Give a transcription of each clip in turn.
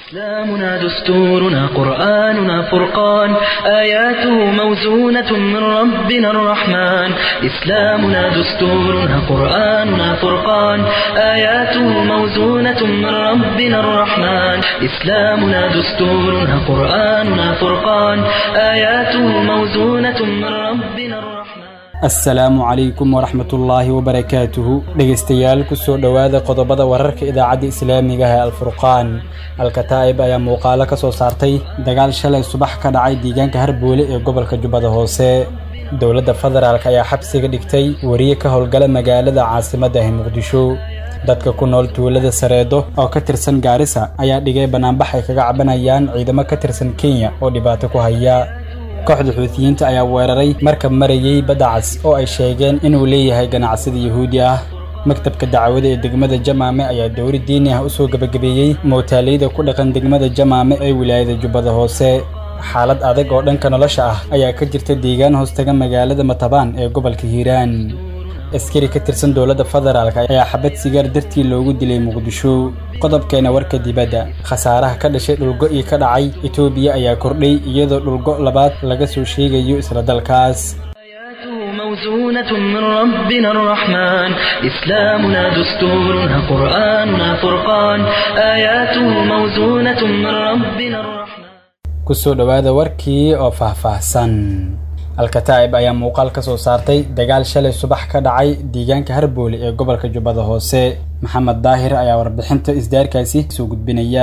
إسلامنا دستورنا قرآننا فرقان آياته موزونة من ربنا الرحمن إسلامنا دستورنا قرآننا فرقان آياته موزونة من ربنا الرحمن إسلامنا دستورنا قرآننا فرقان آياته موزونة من ربنا الرحمن asalaamu calaykum waraxmatullaahi wabarakaatuhu dhegaystayaal kusoo dhowaada qodobada wararka idaacadda islaamiga ah ee alfurqaan alkataa'ib ayaa muuqaalo ka soo saartay dagaal shalay subax ka dhacay deegaanka harboole ee gobolka jubbada hoose dowladda federaalk ayaa xabsiga dhigtay wariye ka howlgala magaalada caasimadda ah muqdisho dadka ku nool tuulada sareedo oo ka tirsan gaarisa ayaa dhigay banaanbax ay kaga cabanayaan ciidamo ka tirsan kenya oo dhibaato ku haya kooxda xuutiyiinta ayaa weeraray markab marayey badda cas oo ay sheegeen inuu leeyahay ganacsida yuhuudi ah maktabka dacwada ee degmada jamaame ayaa dowri diini ah u soo gebagabeeyey mootaaleyda ku dhaqan degmada jamaame ee wilaayada jubbada hoose xaalad adag oo dhanka nolosha ah ayaa ka jirta deegaan hoostaga magaalada matabaan ee gobolka hiiraan askari ka tirsan dowladda federaalk ayaa xabad sigaar dartii loogu dilay muqdisho qodobkeena warka dibadda khasaaraha ka dhashay dhulgo-ii ka dhacay etoobiya ayaa kordhay iyadoo dhulgo labaad laga soo sheegayo isla dalkaas آياته موزونة من ربنا الرحمن إسلامنا دستورنا قرآننا فرقان آياته موزونة من ربنا الرحمن kusoo dhowaada warkii oo faahfaahsan alkataa'ib ayaa muuqaal ka soo saartay dagaal shalay subax ka dhacay deegaanka harboole ee gobolka jubbada hoose maxamed daahir ayaa warbixinta isdaarkaasi soo gudbinaya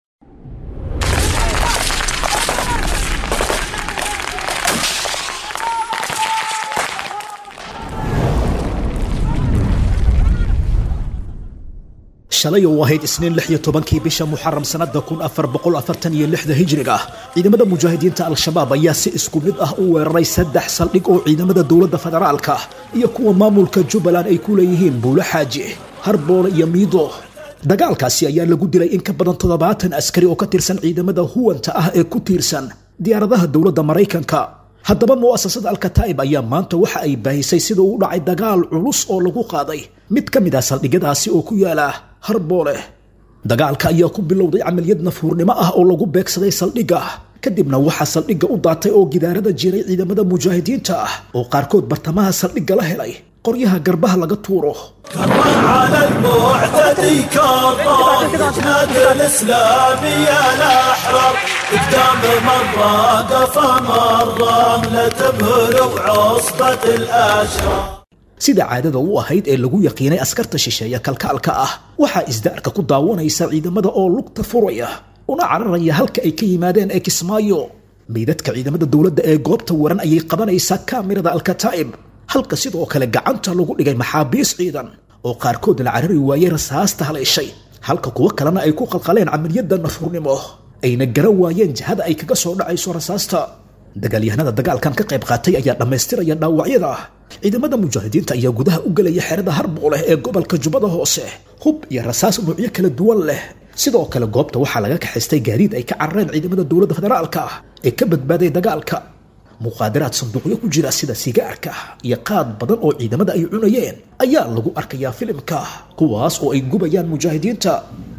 shalay oo ahayd isniin lix iyo tobankii bisha muxaram sannada kun afar boqol afartan iyo lixda hijriga ciidamada mujaahidiinta al-shabaab ayaa si isku mid ah u weeraray saddex saldhig oo ciidamada dowladda federaalka iyo kuwa maamulka jubbaland ay ku leeyihiin buulo xaaji harboole iyo miido dagaalkaasi ayaa lagu dilay in ka badan toddobaatan askari oo ka tirsan ciidamada huwanta ah ee ku tiirsan diyaaradaha dowladda maraykanka haddaba mu'asasada alkataa'ib ayaa maanta waxa ay baahisay sida uu dhacay dagaal culus oo lagu qaaday mid ka mid ah saldhigyadaasi oo ku yaala harboole dagaalka ayaa ku bilowday camaliyad nafuurnimo ah oo lagu beegsaday saldhigga kadibna waxaa saldhigga u daatay oo gidaarada jiray ciidamada mujaahidiinta ah oo qaarkood bartamaha saldhigga la helay qoryaha garbaha laga tuuro على المعتدي كرار نادي الاسلامي الاحرار قدام مره قفا مره لا تبهر وعصبه الاشرار sida caadada u ahayd ee lagu yaqiinay askarta shisheeya kalkaalka ah waxaa isdaarka ku daawanaysa ciidamada oo lugta furaya una cararaya halka ay ka yimaadeen ee kismaayo meydadka ciidamada dowladda ee goobta waran ayay qabanaysaa kaamirada alkataa'ib halka sidoo kale gacanta lagu dhigay maxaabiis ciidan oo qaarkood la carari waayey rasaasta haleeshay halka kuwo kalena ay ku qalqaleen camaliyadda nafurnimo ayna garan waayeen jihada ay kaga soo dhacayso rasaasta dagaalyahanada dagaalkan ka qayb qaatay ayaa dhammaystiraya dhaawacyada ciidamada mujaahidiinta ayaa gudaha u gelaya xerada harbooleh ee gobolka jubbada hoose hub iyo rasaas nuucyo kala duwan leh sidoo kale goobta waxaa laga kaxaystay gaadiid ay ka carareen ciidamada dowladda federaalka ee ka badbaaday dagaalka muqaadaraad sanduuqyo ku jira sida sigaarka iyo qaad badan oo ciidamada ay cunayeen ayaa lagu arkayaa filimka kuwaas oo ay gubayaan mujaahidiinta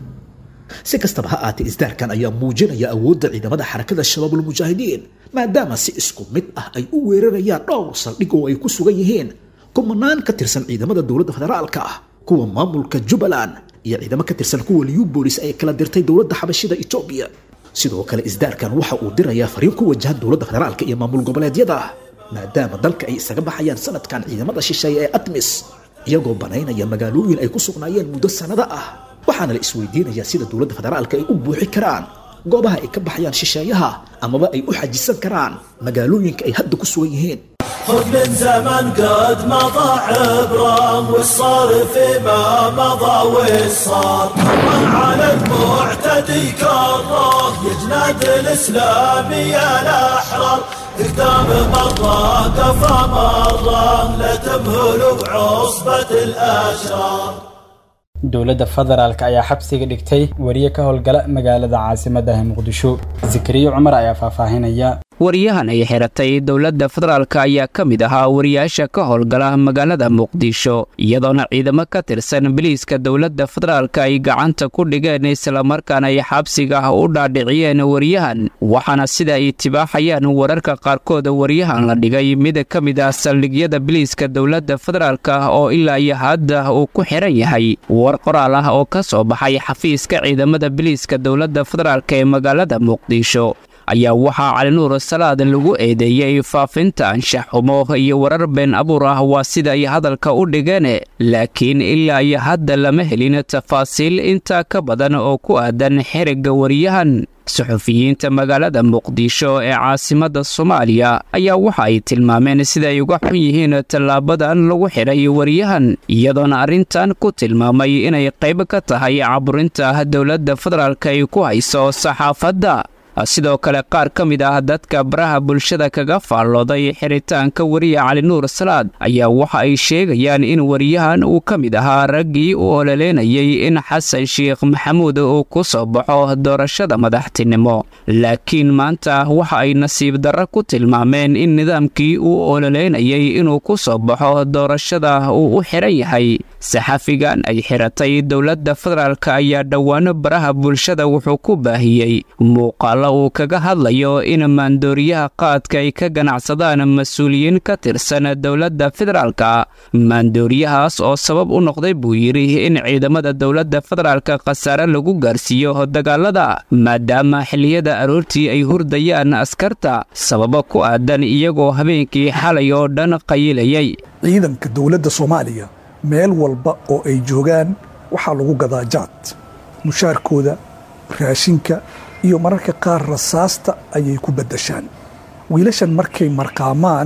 si kastaba ha aatee isdaarkan ayaa muujinaya awoodda ciidamada xarakada shabaabulmujaahidiin maadaama si isku mid ah ay u weerarayaan dhowr saldhig oo ay ku sugan yihiin kumanaan ka tirsan ciidamada dowladda federaalka ah kuwa maamulka jubbaland iyo ciidamo ka tirsan kuwa liubolis ay kala dirtay dowladda xabashida etoobiya sidoo kale isdaarkan waxa uu dirayaa fariin ku wajahan dowladda federaalka iyo maamul goboleedyada maadaama dalka ay isaga baxayaan sanadkan ciidamada shisheeye ee atmis iyagoo banaynaya magaalooyin ay ku sugnaayeen muddo sannado ah waxaana la isweydiinayaa sida dowladda federaalka ay u buuxi karaan goobaha ay ka baxayaan shisheeyaha amaba ay u xajisan karaan magaalooyinka ay hadda ku sugan yihiin خذ من زمن قد مضى عبرة والصار فيما مضى والصار على المعتدي كرار يجناد الاسلامي الاحرار قدام مرة قفا مرة لا تمهل بعصبة الاشرار dowladda federaalk ayaa xabsiga dhigtay wariye ka howlgala magaalada caasimadda ah muqdisho zikriyo cumar ayaa faahfaahinaya wariyahan ay xiratay dowladda federaalk ayaa ka mid ahaa wariyaasha ka howlgala magaalada muqdisho iyadoona ciidamo ka tirsan biliiska dowladda federaalk ay gacanta ku dhigeen islamarkaana ay xabsiga u dhaadhiciyeen wariyahan waxaana sida ay tibaaxayaan wararka qaarkood wariyahan la dhigay mid ka mid ah saldhigyada biliiska dowladda federaalk oo ilaa iyo hadda uu ku xiran yahay war qoraal ah oo ka soo baxay xafiiska ciidamada biliiska dowladda federaalk ee magaalada muqdisho ayaa waxaa calinuur salaad lagu eedeeyey faafinta anshax xumo iyo warar been abuur ah waa sida ay hadalka u dhigeen laakiin ilaa iyo hadda lama helin tafaasiil intaa ka badan oo ku aadan xerigga wariyahan suxufiyiinta magaalada muqdisho ee caasimadda soomaaliya ayaa waxa ay tilmaameen sida ay uga xun yihiin tallaabadan lagu xidhay wariyahan iyadoona arrintan ku tilmaamay inay qayb ka tahay caburinta dowladda federaalk ay ku hayso saxaafadda sidoo kale qaar ka mid ah dadka baraha bulshada kaga faallooday xiritaanka wariya calinuur salaad ayaa waxa ay sheegayaan in wariyahan uu ka mid ahaa raggii u ololeynayay in xasan sheekh maxamuud uu ku soo baxo doorashada madaxtinimo laakiin maanta waxa ay nasiib darro ku tilmaameen in nidaamkii uu ololeynayay inuu ku soo baxo doorashada uu u xiran yahay saxafigan ay xiratay dowladda federaalk ayaa dhowaano baraha bulshada wuxuu ku baahiyey muuqaal uu kaga hadlayo in maandooriyaha qaadka ay ka ganacsadaan mas-uuliyiin ka tirsan dowladda federaalka maandooriyahaas oo sabab u noqday buu yidhi in ciidamada dowladda federaalka khasaare lagu gaarsiiyo dagaalada maadaama xilliyada aroortii ay hurdayaan askarta sababo ku aadan iyagoo habeenkii xalay oo dhan qayilayay ciidanka dowladda soomaaliya meel walba oo ay joogaan waxaa lagu gadaa jaad mushaarkooda raashinka iyo mararka qaar rasaasta ayay ku baddashaan wiilashan markay marqaamaan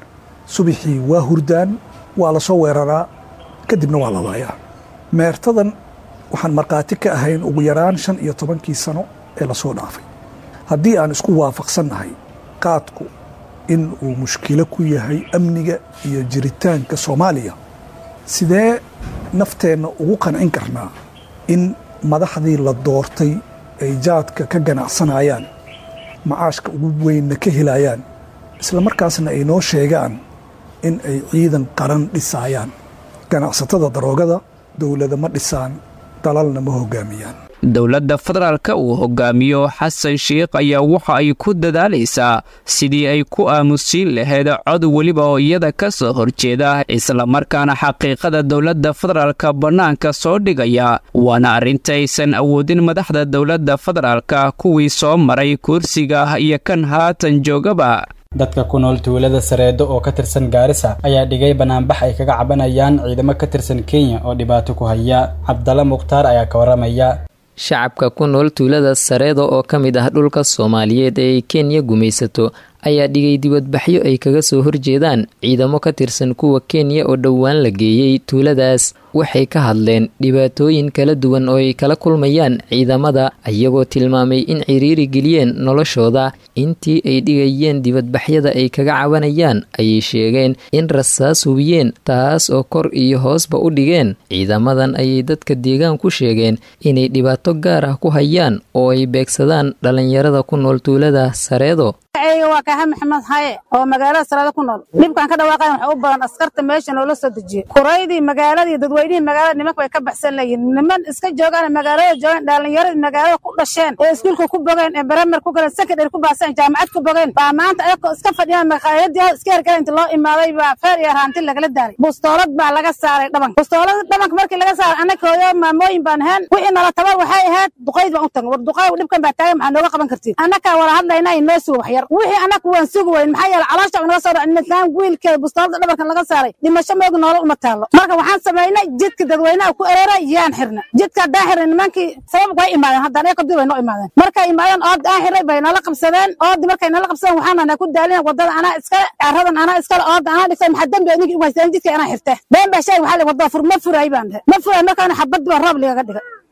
subaxii waa hurdaan waa la soo weeraraa kadibna waa la laayaa meertadan waxaan markhaati ka ahayn ugu yaraan shan iyo tobankii sano ee lasoo dhaafay haddii aan isku waafaqsannahay qaadku in uu mushkilo ku yahay amniga iyo jiritaanka soomaaliya sidee nafteenna ugu qancin karnaa in madaxdii la doortay ay jaadka ka ganacsanayaan macaashka ugu weynna ka helayaan isla markaasna ay noo sheegaan in ay ciidan qaran dhisaayaan ganacsatada daroogada dowlada ma dhisaan dalalna ma hoggaamiyaan dowladda federaalka uu hogaamiyo xasan sheikh ayaa waxa ay ku dadaalaysaa sidii ay ku aamusiin lahayd cod weliba oo iyada ka soo horjeeda islamarkaana xaqiiqada dowladda federaalka bannaanka soo dhigaya waana arrinta aysan awoodin madaxda dowladda federaalka kuwii soo maray kursiga iyo kan haatan joogaba dadka ku nool tuulada sareedo oo ka tirsan gaarisa ayaa dhigay banaanbax ay kaga cabanayaan ciidamo ka tirsan kenya oo dhibaato ku haya cabdalla mukhtaar ayaa ka warramaya shacabka ku nool tuulada sareedo oo ka mid ah dhulka soomaaliyeed ee ay kenya gumaysato ayaa dhigay dibadbaxyo ay kaga soo horjeedaan ciidamo ka tirsan kuwa kenya oo dhowaan la geeyey tuuladaas waxay ka hadleen dhibaatooyin kala duwan oo ay kala kulmayaan ciidamada iyagoo tilmaamay in ciriiri geliyeen noloshooda intii ay dhigayeen dibadbaxyada ay kaga cabanayaan ayay sheegeen in rasaas hubiyeen taas oo kor iyo hoosba u dhigeen ciidamadan ayay dadka deegaan ku sheegeen inay dhibaato gaar ah ku hayaan oo ay beegsadaan dhallinyarada ku nool tuulada sareedo waa kaaha maxamed haye oo magaalada sareedo ku nool dhibkan ka dhawaaqayan waxa u badan askarta meesha noola soo dejiyey kuraydii magaaladii dadweynihii magaalada nimanka way ka baxsan layihin niman iska joogaan magaalada joogaan dhalinyaradii magaalada ku dhasheen ee iskuulka ku bogeen ee baramer ku galeen secondary ku baaseen jaamacad ku bogeen baa maanta ayagoo iska fadhiyaan maqaayadii iska hergala inta loo imaaday baa feer iyo raanti lagala daaray bustoolad baa laga saaray dhabanka bustoolada dhabanka markii laga saaray annaka hooyo maamooyin baan ahayn wixii nala tabar waxay ahayd duqayd baan u tagan war duqaay dhibkan baa taagan maxaa nooga qaban kartiin annakaa wala hadlaynaa inoo suga waxyar wixii annaku waan sugi weyn maxaa yeele caloosha naga soo dhac midkaan wiilkeeda bustoolada dhabarkan laga saaray dhimasho moogi nolol uma taalo marka waxaan samaynay jidka dadweynaha ku ereera yaan xirna jidka haddaan xirnay nimankii sabab way imaadeen haddaan eeka dib way noo imaadeen markay imaadeen ood aan xirnay bay nala qabsadeen oodi markay nala qabsadeen waxaan nana ku daalina wadada anaa iskale caradan anaa iskale ooda anaa dhigtay maxaa dembi anigi ugu haysteen jidka anaa xirte been baa sheeg waxaa wadada fur ma furaay baan dhehe ma furaay markaana xabad baa roob ligaga dhigay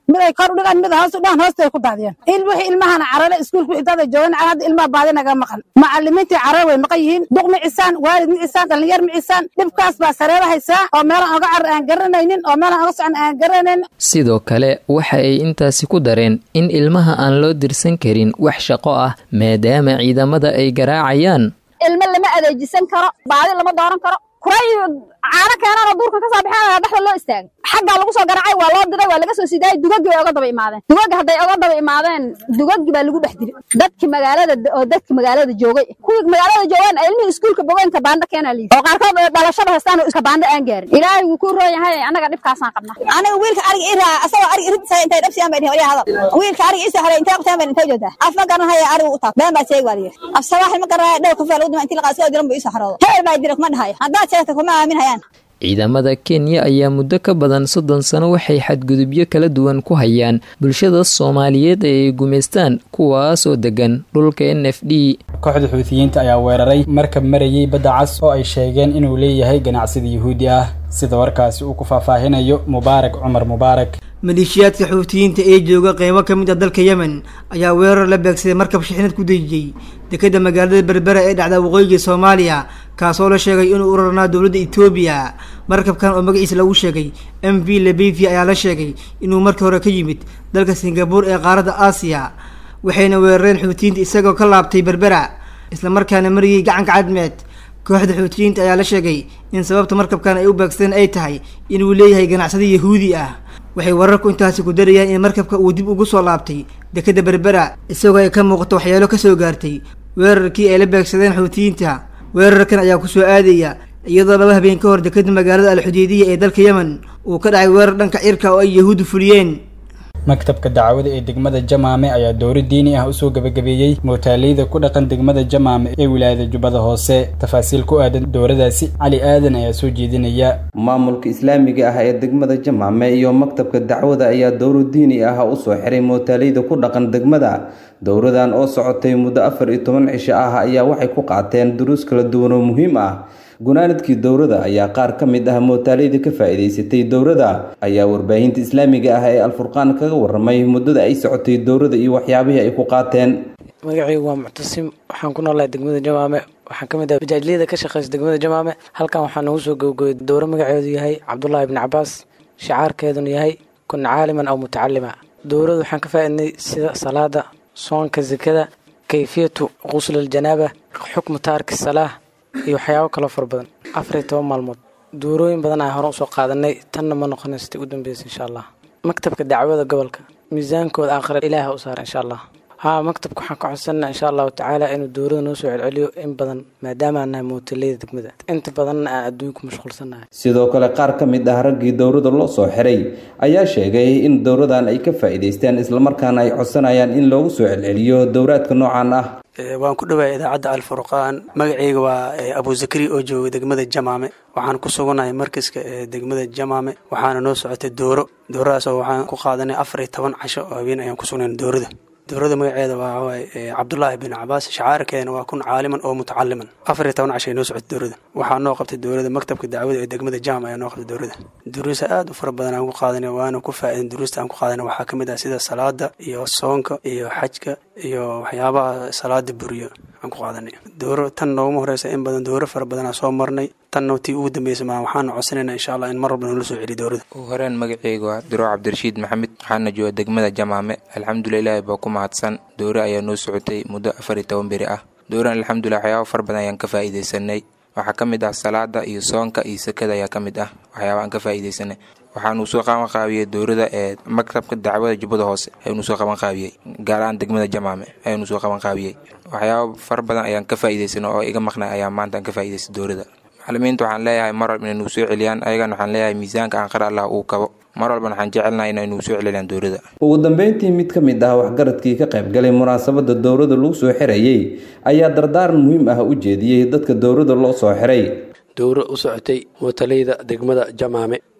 mid ay kor u dhigaan mid hoos u dhigaan hoostay ku daadiyeen il wixii ilmahana carale iskuulka intaada joogan hadda ilmaha baadi naga maqan macalimiintii carare way maqan yihiin duq ma cisaan waalid ma cisaan dhallinyar ma cisaan dhibkaas baa sareera haysaa oo meelaan oga carar aan garanaynin oo meelaan oga socon aan garanaynin sidoo kale waxa ay intaasi ku dareen in ilmaha aan loo dirsan karin wax shaqo ah maadaama ciidamada ay garaacayaan ilmo lama adeejisan karo baadi lama dooran karo kuray caano keenanoo duurka ka soo baxeen dhexda loo istaagay xaggaa lagu soo garacay waa loo diray waa laga soo sidaayay dugaggi bay oga daba imaadeen dugaggi hadday oga daba imaadeen dugaggi baa lagu dhex dilay dadki magaalada oo dadki magaalada joogay kuwii magaalada joogaan ilmihii iskuulka bogeyn kabaandho keenaa liidi oo qaarkood dhalashada haystaan oo kabaandho aan gaarin ilaahay wuu ku roon yahay annaga dhibkaasaan qabnaa aniga wiilka ariga ii raa asagoo ariga iridisa intay dhabsiyaan bay dhihin hadal wiilka ariga isoo haray intay qabtaan bay intay joogtaa af ma garanhaya ariga u taab been baa sheegi waa layiri af sabaaxi ma garanhaya dhow kafee lagu dima intii laqaa soo diran buu isoo xaroodo hebel baa dira kuma dhahayo haddaad sheegta kuma aamin hayaan ciidamada kenya ayaa muddo ka badan soddon sano waxay xadgudubyo kala duwan ku hayaan bulshada soomaaliyeed ee ay gumaystaan kuwaasoo degan dhulka n f d kooxda xuutiyiinta ayaa weeraray markab marayay badda cas oo ay sheegeen inuu leeyahay ganacsida yuhuudi ah sida warkaasi uu ku faahfaahinayo mubaarak cumar mubaarak maleeshiyaadka xuutiyiinta ee jooga qeybo ka mid ah dalka yemen ayaa weerar la beegsaday markab shixnad ku dejiyey dekeda magaalada berbera ee dhacda waqooyiga soomaaliya kaasoo la sheegay inuu urarnaa dowladda etoobiya markabkan oo magaciisa lagu sheegay m v lebevia ayaa la sheegay inuu markii hore ka yimid dalka singabuur ee qaaradda aasiya waxayna weerareen xuutiyiinta isagoo ka laabtay berbera islamarkaana mariyey gacanka cadmeed kooxda xuutiyiinta ayaa la sheegay in sababta markabkan ay u beegsadeen ay tahay inuu leeyahay ganacsada yahuudi ah waxay wararku intaasi ku darayaan in markabka uu dib ugu soo laabtay dekeda berbera isagoo ay ka muuqato waxyaalo kasoo gaartay weerarkii ay la beegsadeen xuutiyiinta weerarkan ayaa kusoo aadaya iyadoo laba habeen ka hor dekeda magaalada alxudeediya ee dalka yemen uu ka dhacay weerar dhanka cirka oo ay yahuuddu fuliyeen maktabka dacwada ee degmada jamaame ayaa dowro diini ah usoo gabagabeeyey mootaaleyda ku dhaqan degmada jamaame ee wilaayada jubbada hoose tafaasiil ku aadan dowradaasi cali aadan ayaa soo jeedinaya maamulka islaamiga ah ee degmada jamaame iyo maktabka dacwada ayaa dowro diini ah usoo xiray mootaaleyda ku dhaqan degmada dowradan oo socotay muddo afar iyo toban cisho ah ayaa waxay ku qaateen duruus kala duwan oo muhiim ah gunaanadkii dowrada ayaa qaar ka mid ah mootaaleyda ka faa'iidaysatay dowrada ayaa warbaahinta islaamiga ah ee alfurqaan kaga waramay muddada ay socotay dowrada iyo waxyaabihii ay ku qaateen magacaygu waa muctasim waxaan ku noolahay degmada jamaame waxaan ka mid ah bajaajliyada ka shaqeysa degmada jamaame halkan waxaa noogu soo gabagooyay dowro magaceedu yahay cabdullaahi ibni cabaas shicaarkeeduna yahay kun caaliman aw mutacalima dowrada waxaan ka faaidnay sida salaada soonka zakada kayfiyatu qusl aljanaaba xukmu taarki salaah iyo waxyaabo kaloo fara badan afar iyo toban maalmood duurooyin badan aan hore usoo qaadanay tanna ma noqonaysatay u dambeysa insha allah maktabka dacwada gobolka miisaankooda aakhira ilaaha u saara insha allah haa maktabka waxaan ka codsanaa insha allahu tacaala inuu dowrada noo soo celceliyo in badan maadaama aan nahay mootaleyda degmada inta badanna aan adduunka mashquulsannahay sidoo kale qaar ka mid ah raggii dowrada loo soo xiray ayaa sheegay in dowradan ay ka faa'iidaysteen islamarkaana ay codsanayaan in loogu soo celceliyo dowraadka noocan ah waan ku dhawahay idaacadda alfurqaan magacayga waa abu zakari oo jooga degmada jamaame waxaan ku sugannahay markaska ee degmada jamaame waxaana noo socotay dooro dooradaasoo waxaan ku qaadanay afar iyo toban casho oo habeen ayaan ku sugnay doorada dowrada magaceeda waa waaye cabdullaahi bin cabaas shacaarkeena waa kun caaliman oo mutacaliman afar iyo toban casho ay noo socotay dowrada waxaa noo qabtay dowrada maktabka dacwada ee degmada jam ayaa noo qabtay dowrada duruusa aad u fara badan aan ku qaadanay waana ku faa'idan duruusta aan ku qaadanay waxaa ka mid ah sida salaada iyo soonka iyo xajka iyo waxyaabaha salaada buriyo aan ku qaadanay dowro tan nooguma horeysa in badan dowro fara badan aan soo marnay tanna tii ugu dambeysa maa waxaana codsanayna insha allah in mar walba noola soo celiyo dowrada ugu horeen magaceyga waa diro cabdirashiid maxamed waxaana jooga degmada jamaame alxamdulilah ilaahi baa ku mahadsan dowro ayaa noo socotay muddo afar iyo toban beri ah dowran alxamdulilah waxyaaba fara badan ayaan ka faa'iidaysanay waxaa ka mid ah salaada iyo soonka iyo sakada ayaa ka mid ah waxyaaba aan ka faa'iidaysanay waxaanuu soo qaban qaabiyey dowrada ee maktabka dacwada jubbada hoose ayuunu soo qaban qaabiyey gaar ahaan degmada jamaame ayuunu soo qaban qaabiyey waxyaaba fara badan ayaan ka faa'iidaysanay oo iga maqnay ayaa maanta aan ka faa'iidaystay dowrada macalimiinta waxaan leeyahay mar walba inay nuu soo celiyaan ayagana waxaan leeyahay miisaanka aan qara allah uu kabo mar walbana waxaan jecelnahay inay nuu soo celiyaan dowrada ugu dambeyntii mid ka mid ah waxgaradkii ka qaybgalay munaasabada dowrada lagu soo xirayey ayaa dardaaran muhiim ah u jeediyey dadka dowrada loo soo xiray dowro u socotay mootaleyda degmada jamaame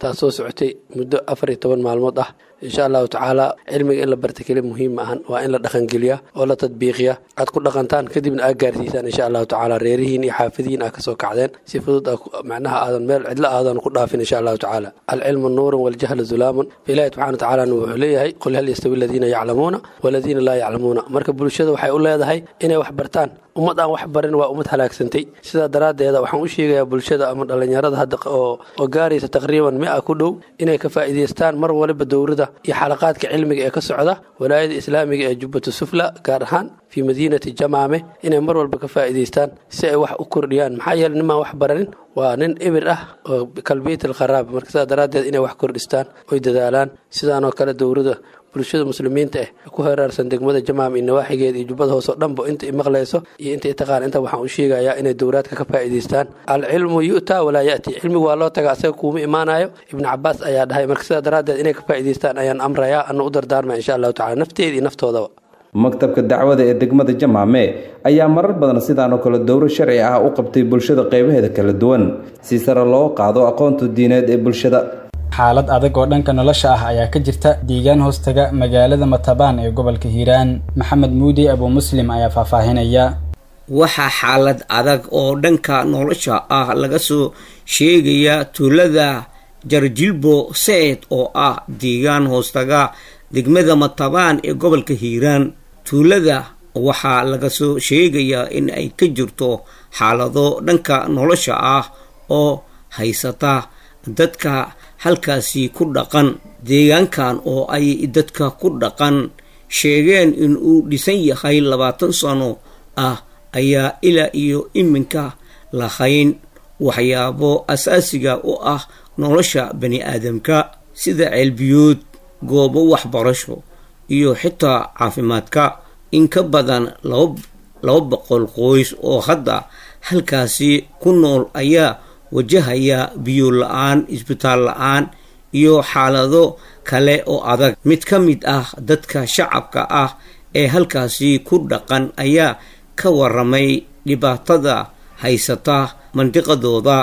taasoo socotay muddo afar iyo toban maalmood ah insha allahu tacaala cilmiga in la barta keli muhiim ma ahan waa in la dhaqangeliya oo la tadbiiqiya aad ku dhaqantaan kadibna aad gaarsiisaan insha allahu tacaala reerihiin iyo xaafidihiin aad kasoo kacdeen si fudud macnaha aadan meel cidlo aadan ku dhaafin insha allahu tacaala alcilmu nuurun waljahlu zulaamun ilahi subxana watacaala wuxuu leeyahay qul hal yastawi aladiina yaclamuuna waladiina laa yaclamuuna marka bulshada waxay u leedahay inay wax bartaan ummad aan wax barin waa ummad halaagsantay sidaa daraaddeeda waxaan u sheegayaa bulshada ama dhallinyarada hadda oo oo gaaraysa taqriiban mi-a ku dhow inay ka faa'iidaystaan mar waliba dowrada iyo xalaqaadka cilmiga ee ka socda walaayada islaamiga ee jubbatu sufla gaar ahaan fii madiinati jamaame inay mar walba ka faa'iidaystaan si ay wax u kordhiyaan maxaa yeele nimaan wax baranin waa nin ibir ah oo kalbiyat alkharaab marka sidaa daraaddeed inay wax kordhistaan oy dadaalaan sidaanoo kale dowrada bulshada muslimiinta ah ku heraarsan degmada jamaam iyo nawaaxigeeda iyo jubbada hoose oo dhanba inta maqlayso iyo inta taqaan inta waxaan u sheegayaa inay dowraadka ka faa'iidaystaan alcilmu yu'taa walaa ya'ti cilmigu waa loo taga asaga kuuma imaanayo ibnu cabaas ayaa dhahay marka sidaa daraaddeed inay ka faa'iidaystaan ayaan amrayaa ana u dardaarmaya insha allahu tacala nafteeda iyo naftoodaba maktabka dacwada ee degmada jamaame ayaa marar badan sidaan oo kale dowro sharci ah u qabtay bulshada qeybaheeda kala duwan si sare loo qaado aqoonta diineed ee bulshada xaalad adag oo dhanka nolosha ah ayaa ka jirta deegaan hoostaga magaalada matabaan ee gobolka hiiraan maxamed muudi abuu muslim ayaa faahfaahinaya waxaa xaalad adag oo dhanka nolosha ah laga soo sheegaya tuulada jarjilbo seed oo ah deegaan hoostaga degmada matabaan ee gobolka hiiraan tuulada waxaa laga soo sheegayaa in ay ka jirto xaalado dhanka nolosha ah oo haysata dadka halkaasi ku dhaqan deegaankan oo ay dadka ku dhaqan sheegeen in uu dhisan yahay labaatan sano ah ayaa ilaa iyo iminka lahayn waxyaabo asaasiga u ah nolosha bani aadamka sida ceelbiyood goobo waxbarasho iyo xitaa caafimaadka in ka badan laba boqol qoys oo hadda halkaasi ku nool ayaa wajahaya biyo la-aan isbitaal la-aan iyo xaalado kale oo adag mid ka mid ah dadka shacabka ah ee halkaasi ku dhaqan ayaa ka waramay dhibaatada haysata mandiqadooda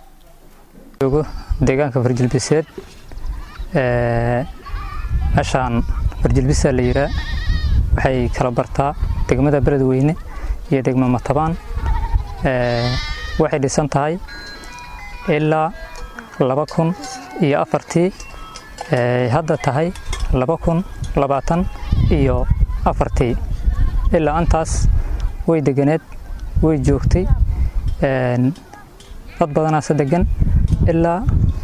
deegaanka farjilbiseed meeshaan farjilbisa la yiraa waxay kala bartaa degmada beledweyne iyo degma matabaan waxay dhisan tahay ilaa laba kun iyo afartii hadda tahay laba kun labaatan iyo afartii ilaa antaas way deganeed way joogtay dad badanaase degan ilaa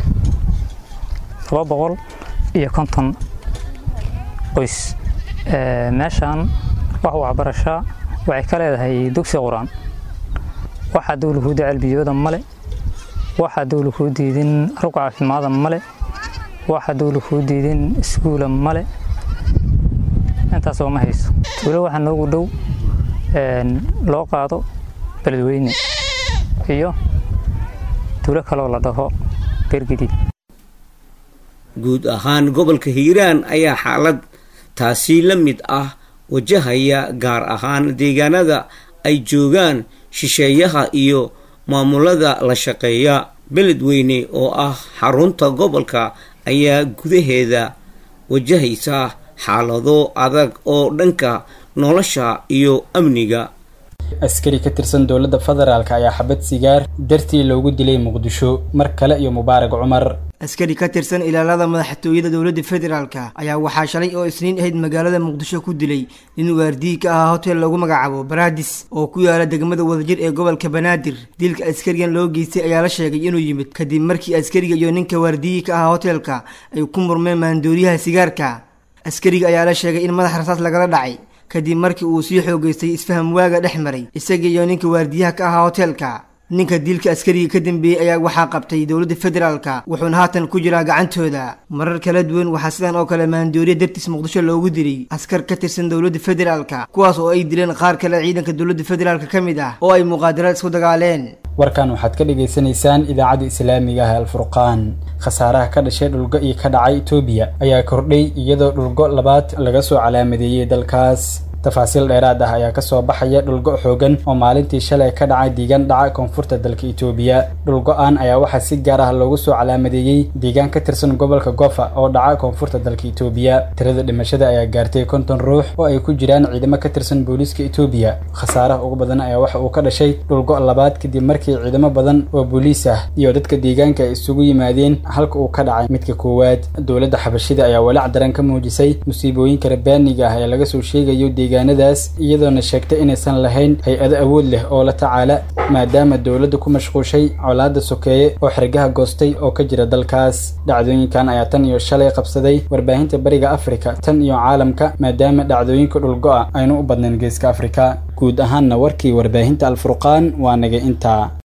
laba boqol iyo konton qoys meeshaan wax waxbarashaa waxay ka leedahay dugsi qur-aan waxaa dowlahuuda celbiyooda male waxaa dowla kuu diidin rug caafimaada male waxaa dowla kuu diidin iskuula male intaasoo ma hayso tuulo waxaa noogu dhow loo qaado beledweyne iyo tuulo kaloo la dhaho beergadiid guud ahaan gobolka hiiraan ayaa xaalad taasi la mid ah wajahaya gaar ahaan deegaanada ay joogaan shisheeyaha iyo maamulada la shaqeeya beledweyne oo ah xarunta gobolka ayaa gudaheeda wajahaysa xaalado adag oo dhanka nolosha iyo amniga askari ka tirsan dowladda federaalk ayaa xabad sigaar dartii loogu dilay muqdisho mar kale iyo mubaarag cumar askari ka tirsan ilaalada madaxtooyada dowladda federaalka ayaa waxaa shalay oo isniin ahayd magaalada muqdisho ku dilay nin waardiyi ka ahaa hotel lagu magacaabo baradis oo ku yaala degmada wadajir ee gobolka banaadir dilka askarigan loo geystay ayaa la sheegay inuu yimid kadib markii askariga iyo ninka waardiyi ka ahaa hotelka ay ku murmeen maandooriyaha sigaarka askariga ayaa la sheegay in madax rasaas lagala dhacay kadib markii uu sii xoogeystay isfaham waaga dhex maray isaga iyo ninka waardiyaha ka ahaa hotelka ninka dilka askariga ka dambeeyey ayaa waxaa qabtay dowladda federaalka wuxuuna haatan ku jiraa gacantooda marar kala duwan waxaa sidan oo kale maandooriya dartiis muqdisho loogu dilay askar ka tirsan dowladda federaalka kuwaas oo ay dileen qaar kale ciidanka dowladda federaalka ka mid ah oo ay muqaadaraad isku dagaaleen warkan waxaad ka dhagaysanaysaan idaacadda islaamiga ah alfurqaan khasaaraha ka dhashay dhulgo iyo ka dhacay etoobiya ayaa kordhay iyadoo dhulgo labaad laga soo calaamadeeyey dalkaas tafaasiil dheeraad ah ayaa kasoo baxaya dhulgo xoogan oo maalintii shalay ka dhacay deegaan dhaca koonfurta dalka itoobiya dhulgo-aan ayaa waxaa si gaar ah loogu soo calaamadeeyey deegaan ka tirsan gobolka gofa oo dhaca koonfurta dalka itoobiya tirada dhimashada ayaa gaartay konton ruux oo ay ku jiraan ciidamo ka tirsan booliiska itoobiya khasaaraha ugu badan ayaa waxa uu ka dhashay dhulgo labaad kadib markii ciidamo badan oo booliis ah iyo dadka deegaanka ay isugu yimaadeen halka uu ka dhacay midka koowaad dowladda xabashida ayaa walaac daran ka muujisay musiibooyinka rabaaniga ah ee laga soo sheegayo deegaanadaas iyadoona sheegtay inaysan lahayn hay-ado awood leh oo la tacaala maadaama dowladda ku mashquushay colaada sokeeye oo xergaha goostay oo ka jira dalkaas dhacdooyinkan ayaa tan iyo shalay qabsaday warbaahinta bariga afrika tan iyo caalamka maadaama dhacdooyinka dhulgo-a aynu u badnayn geeska afrika guud ahaanna warkii warbaahinta alfurqaan waa naga intaa